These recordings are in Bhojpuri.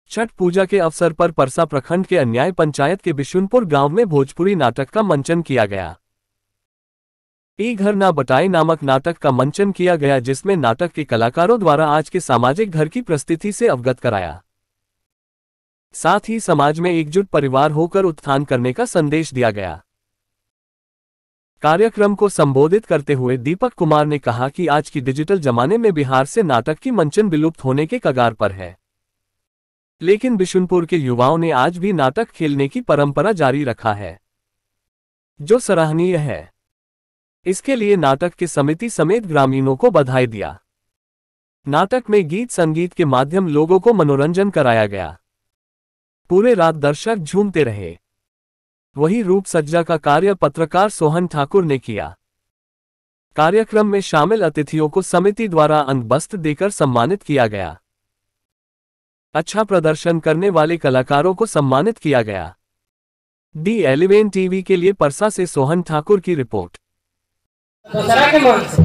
छठ पूजा के अवसर पर परसा प्रखंड के अन्याय पंचायत के बिशुनपुर गांव में भोजपुरी नाटक का मंचन किया गया ए घर ना बटाई नामक नाटक का मंचन किया गया जिसमें नाटक के कलाकारों द्वारा आज के सामाजिक घर की प्रस्थिति से अवगत कराया साथ ही समाज में एकजुट परिवार होकर उत्थान करने का संदेश दिया गया कार्यक्रम को संबोधित करते हुए दीपक कुमार ने कहा कि आज की डिजिटल जमाने में बिहार से नाटक की मंचन विलुप्त होने के कगार पर है लेकिन बिशुनपुर के युवाओं ने आज भी नाटक खेलने की परंपरा जारी रखा है जो सराहनीय है इसके लिए नाटक के समिति समेत ग्रामीणों को बधाई दिया नाटक में गीत संगीत के माध्यम लोगों को मनोरंजन कराया गया पूरे रात दर्शक झूमते रहे वही रूप सज्जा का कार्य पत्रकार सोहन ठाकुर ने किया कार्यक्रम में शामिल अतिथियों को समिति द्वारा अंगबस्त देकर सम्मानित किया गया अच्छा प्रदर्शन करने वाले कलाकारों को सम्मानित किया गया डी एलिवेन टीवी के लिए परसा से सोहन ठाकुर की रिपोर्ट दूसरा के मन से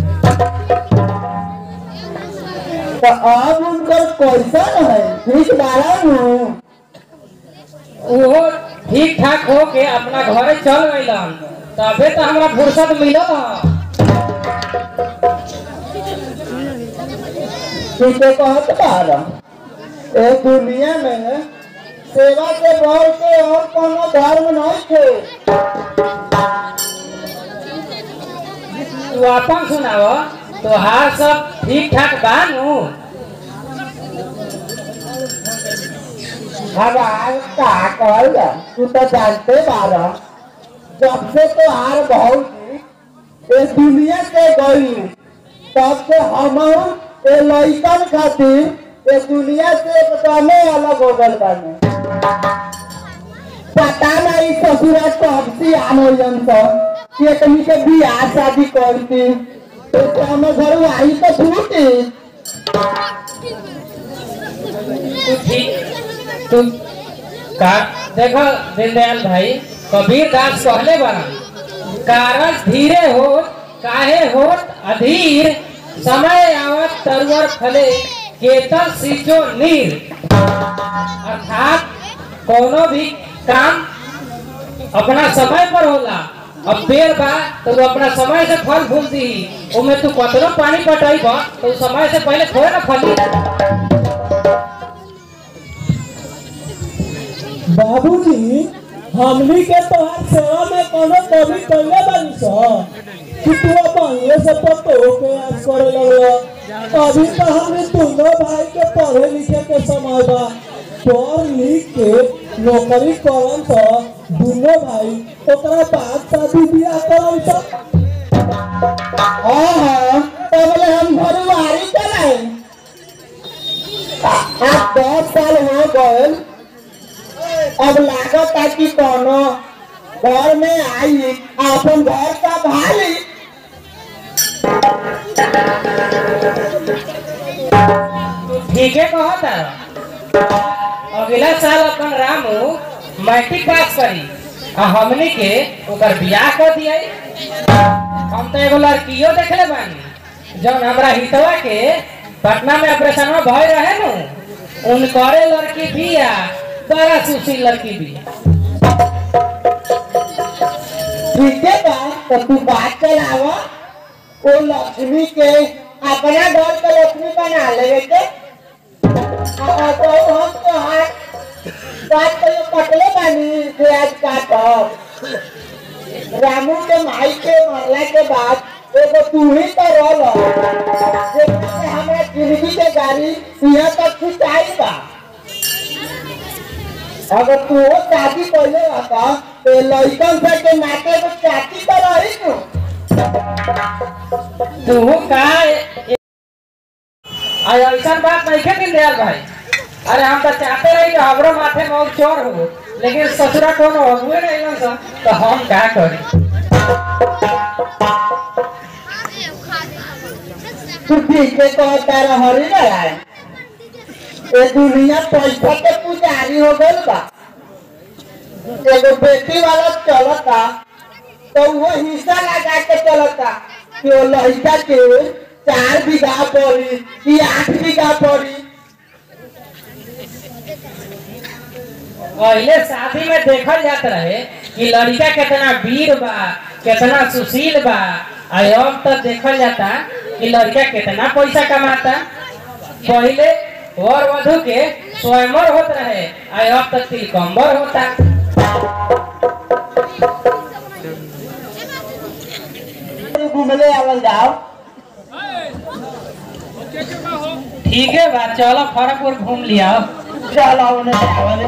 तो अब उनकर कैसन है ठीक बारा हूँ वो ठीक ठाक हो के अपना घरे चल गइलन तबे तो हमरा फुर्सत मिलल ह। ठीक है कहत बारा ए दुनिया में सेवा के बढ़ के और कोनो धर्म नहीं थे तू अपन सुनाव तोहार सब ठीक ठाक बा नु हमार का कहल तू तो जानते बारा जब से तो हार भौजी ए दुनिया से गई तब से हम ए लइकन खातिर ए दुनिया से एकदमे अलग हो गल बानी पता नहीं ससुरा कब से आनोलन सब कि एकनी के बियाह शादी करती तो हम घर आई तो छूटी तू ठीक तू का देखो दीनदयाल भाई कबीर दास कहले बा कारण धीरे हो काहे होत अधीर समय आवत तरवर फले केतर सींचो नीर अर्थात कोनो भी काम अपना समय पर होला अब पेड़ बा तो वो अपना समय से फल फूल दी उमे तू कतनो पानी पटाई बा तो उ समय से पहले थोड़े ना फली बाबूजी हमनी के तोहार सेवा में कोनो कमी कइले बानी स कि तू अपन से पतो के आज करे लगल अभी तो हमने दोनों भाई के पढ़े लिखे के समय बा पढ़ लिख के नौकरी करन तो दोनों भाई ओकरा बाद शादी बियाह करन तो हाँ हाँ तबले हम घरवारी चलाए आज दस साल हो गए अब लागत है कि कोनो घर में आई अपन घर का भाई ठीक है कहता अगला साल अपन रामू मैट्रिक पास करी आ हमनी के ओकर बियाह कर दिया हम तो एगो लड़कियों देखले बानी जौन हमरा हितवा के पटना में ऑपरेशन में भय रहे नु उनकरे लड़की बिया बड़ा सुशील लड़की बिया ठीक है बा तो तू बात चलावा वो लक्ष्मी के अपना घर का लक्ष्मी बना लेवे के आ, तो हम तो हाथ बात तो ये पटले बानी से आज काटब रामू के माई के मरला के बाद एगो तू ही तो रह जेकरा से हमरा जिंदगी के गाड़ी यहाँ तक खिंचाई बा अगर तू वो शादी पहले रहता तो लड़कन से के नाते को चाची तो रही तू तू का आज ऐसा बात नहीं है दयाल भाई अरे हम तो चाहते रही कि हमरो माथे में और चोर हो लेकिन ससुरा कौन हो हुए नहीं ना सा, तो हम क्या करें तू ठीक है तो तारा हरी नारायण ये दुनिया पैसा के पुजारी हो गई बा एगो बेटी वाला चलता तो वो हिस्सा लगा के चलता कि वो लड़का के चार बीघा पड़ी कि आठ बीघा पड़ी पहले शादी में देखल जात रहे कि लड़का कितना वीर बा कितना सुशील बा आ अब तो देखल जाता कि लड़का कितना पैसा कमाता पहले वर वधु के स्वयंवर होत रहे आ अब तो तिलकम्बर होता घूमले आवल जाओ ठीक है बा चलो खड़गपुर घूम लिया चलो उन्हें आवल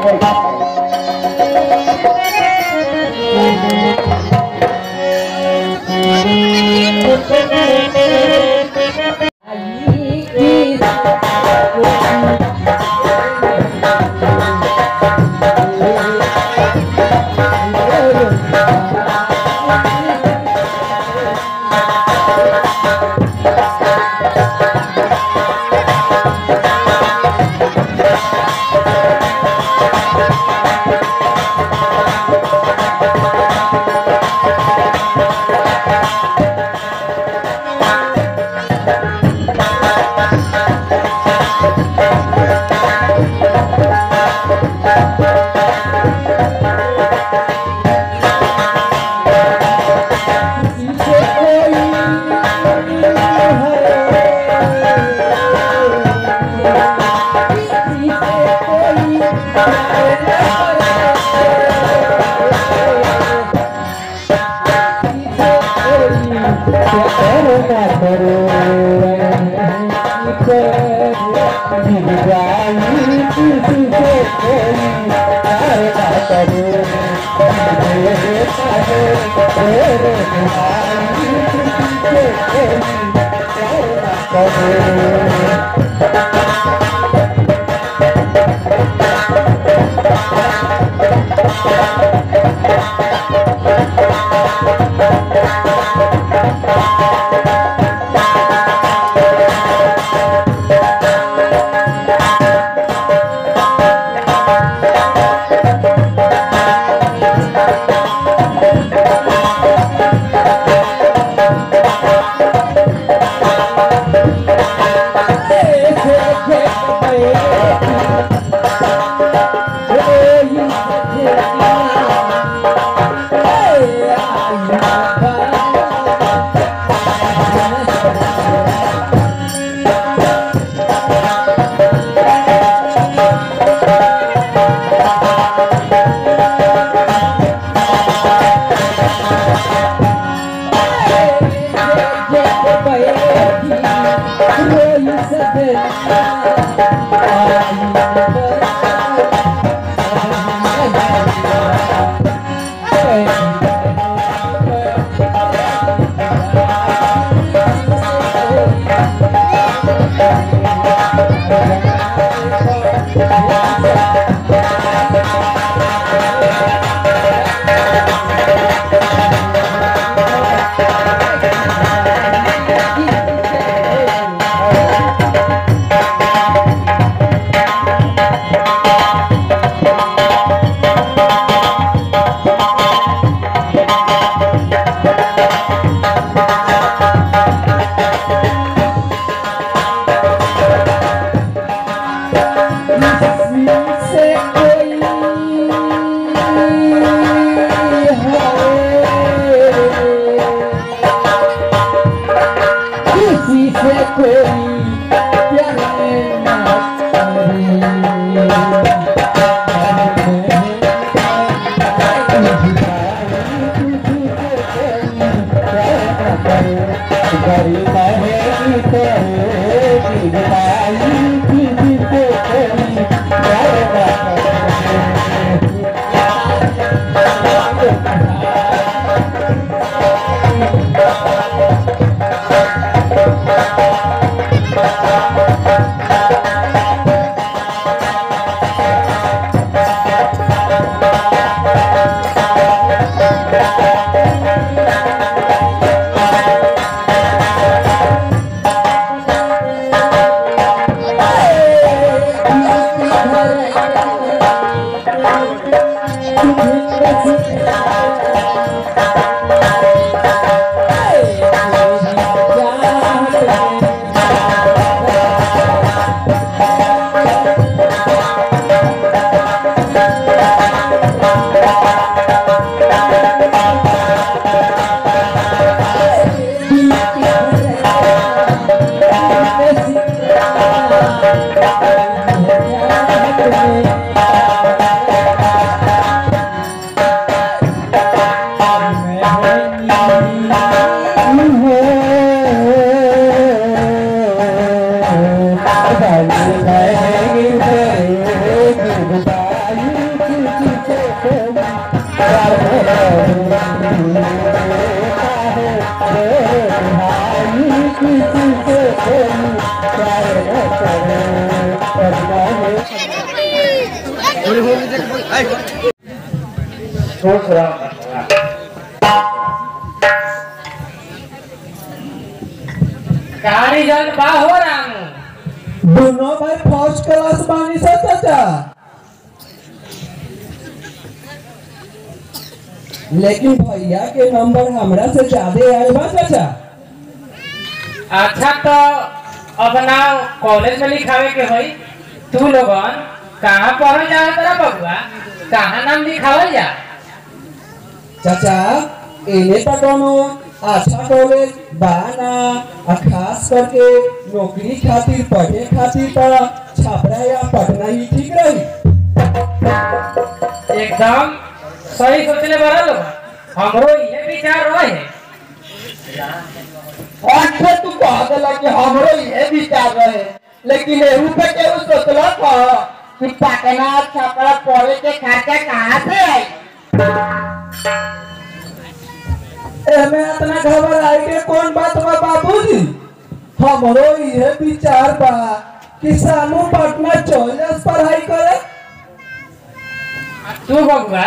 जाओ Thank you. किसी से कोई प्यार न करे करना है खुश रहो कहानी जन बा हो रामू दोनों भाई फर्स्ट क्लास बानी से चाचा लेकिन भैया के नंबर हमरा से ज्यादा आए बा चाचा अच्छा तो अपना कॉलेज में लिखावे के होई तू लोगन कहाँ पढ़ल जा तेरा बबुआ कहाँ नाम लिखावल जा चाचा एने तो कोनो अच्छा कॉलेज बाना आ खास करके नौकरी खातिर पढ़े खातिर तो छापरा या पटना ही ठीक रही एकदम सही सोचले बड़ा लोग हमरो ये विचार रहे और फिर तू कह देला कि हमरो ये विचार रहे लेकिन एहू पे केहू सोचला था कि पटना छपरा पढ़े के खर्चा कहाँ से आई एमे इतना घबराए के कौन बात बा बाबूजी हमरो ये विचार बा कि सानू पटना चल जा पढ़ाई करे तू बबुआ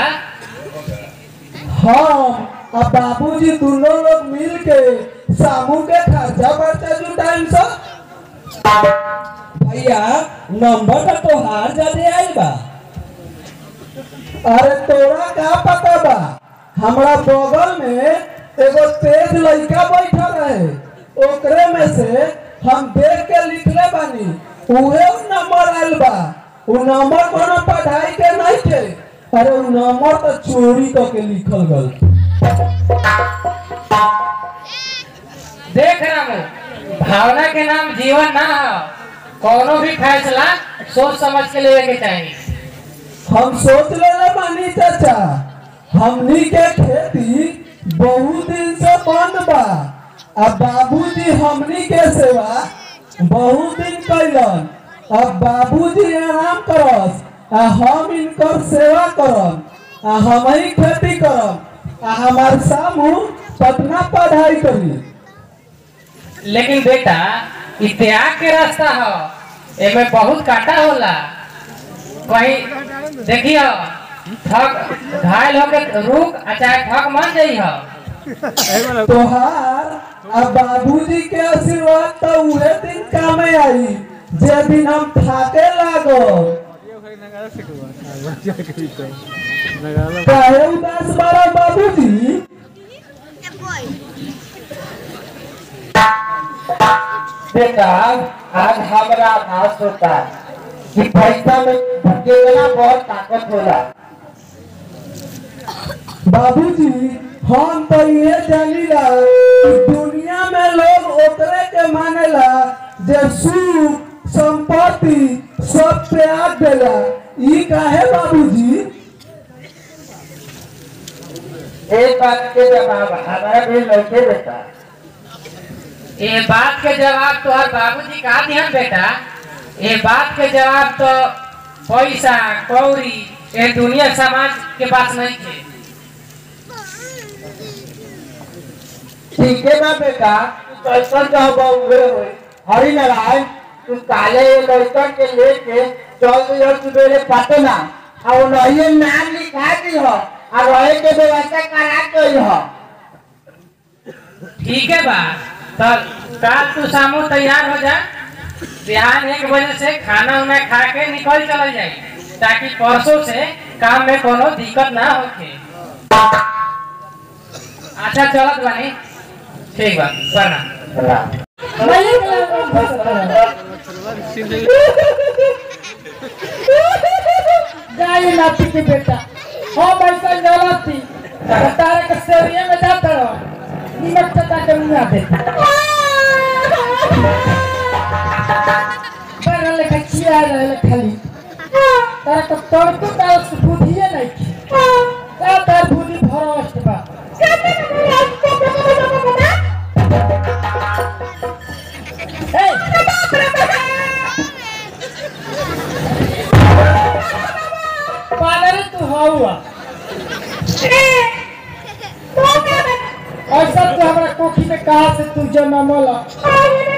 हम आ बाबूजी दोनों लोग मिल के सामू के खर्चा बर्चा जुटाइम सा भैया नंबर तो तोहार ज्यादा आई बा अरे तोरा का पता बा हमरा बगल में एगो तेज लड़का बैठा रहे ओकरे में से हम देख के लिखले बानी उहे उ नंबर आइल बा उ नंबर कोनो पढ़ाई के नहीं थे अरे उ नंबर तो चोरी करके लिखल गल देख रामू भावना के नाम जीवन ना हो कोनो भी फैसला सोच समझ के लेवे के चाहिए हम सोच लेले बानी चाचा हमनी के खेती बहुत दिन से बंद बा आ बाबूजी हमनी के सेवा बहुत दिन कैलन अब बाबूजी आराम करस आ हम इनकर सेवा करम आ हम ही खेती करम आ हमार सामू पटना पढ़ाई करी लेकिन बेटा इ त्याग के रास्ता हो एमे बहुत काटा होला कहीं देखियो थक घायल होके रुक आ चाहे थक मान जाइ हो तोहार आ बाबूजी के आशीर्वाद तो उहे दिन कामे आई जे दिन हम थाके लागो काहे उदास बारा बाबूजी बेटा आज हमरा आभास होता है कि पैसा में भकेला बहुत ताकत होला बाबूजी हम तो ये जानीला कि दुनिया में लोग ओकरे के मानेला जे सुख संपत्ति सब त्याग देला ई काहे बाबूजी एक बात के जवाब हमारा भी लौटे बेटा ये बात के जवाब तो हर बाबूजी का दिहन बेटा ये बात के जवाब तो पैसा कौड़ी ये दुनिया समाज के पास नहीं थे ठीक है ना बेटा तू कैसन कहबा उहे होई हरि नारायण तू काले ये लड़कन के लेके चल दियो सुबेरे पटना आ वो नहिए नाम लिखा दी हो आ रहे के व्यवस्था करा के हो ठीक है बा तो कल तू शामो तैयार हो जा बिहान एक बजे से खाना उना खा के निकल चल जाए ताकि परसों से काम में कोनो दिक्कत ना होके अच्छा चलत बानी ठीक बा प्रणाम गाय नाती के बेटा हम ऐसा गलत थी तारे के सेरिया में जाता रहो निमक चटा के मुंह दे पर लेखा किया रहे खाली तारा के तड़को तारा से बुधिए नहीं थी का तार बुद्धि भरस्ट बा पागल तू हुआ और सब तो हमारा कोखी में कहा से तू जनमल